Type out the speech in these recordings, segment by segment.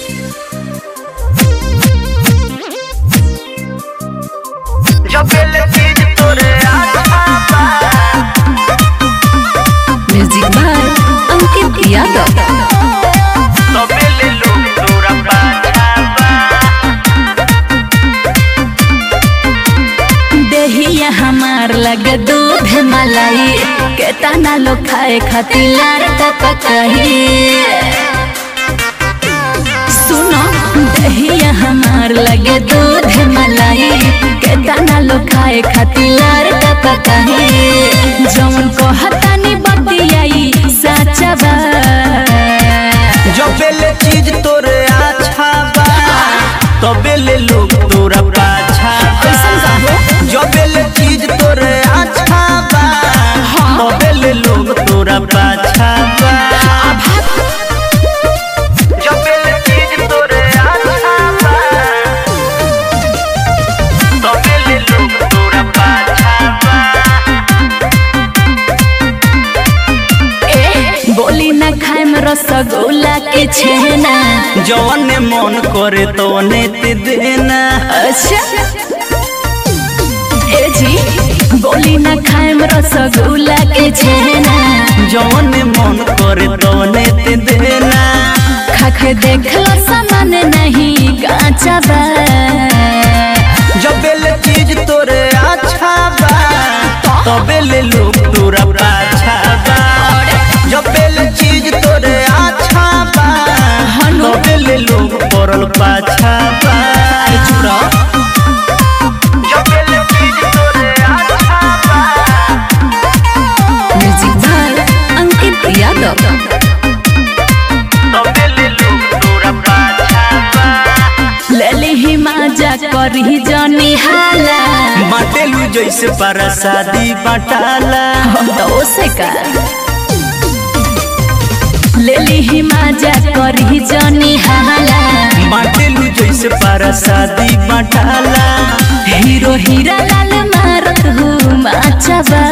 Jebel चीज तोरे आछा म्यूजिक बाय अंकित यादव तबेल लोग तोरा पाछा देहिया हमार लगे दूध मलाई केतना लोग खाए खातिर लार कही सुनो दहिया हमार लगे दूध मलाई केतना लोग खाए खातिर लार कही जौन कहतानी बतियाई सच्चा बा जबेल चीज तोरे आछा बा तबेल लोग तोरा पाछा कैसन बा हो? जबेल चीज तोरे आछा बा तबेल लोग तोरा पाछा बा जबेल चीज तोरे आछा बा तबेल लोग तोरा पाछा बा ए, बोली न खाए में रसगुल्ला के छेना जौन मन करे तोने ते देना अच्छा ए जी बोली न खाए में रसगुल्ला के छेना जौन मन करे तोने ते देना खा के देख लो सामान नहीं काचा बा जबेल चीज तोरे अच्छा बा तबेल लोग तोरा पाछा बा जबेल चीज तोरे अच्छा बा तबेल लोग पड़ल पाछा बा जबेल चीज तोरे अच्छा बा म्यूजिक बाय अंकित यादव तबेल लोग तोरा पाछा बा लेली ही माजा करी जनी हाला बाटेलू जैसे परसादी बटाला तो से का लेली ही माजा करी जनी हाला बाटेलू जैसे परसादी बटाला हीरो हीरा लाल मारत हूँ माचबा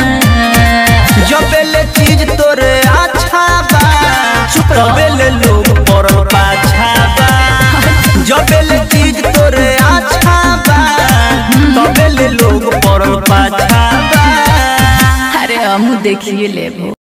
जबेल चीज तोरे अच्छा बा तबेल लोग पड़ल पाछा बा जबेल चीज तोरे अच्छा बा तबेल लोग पड़ल पाछा बा अरे हम देखिए लेबो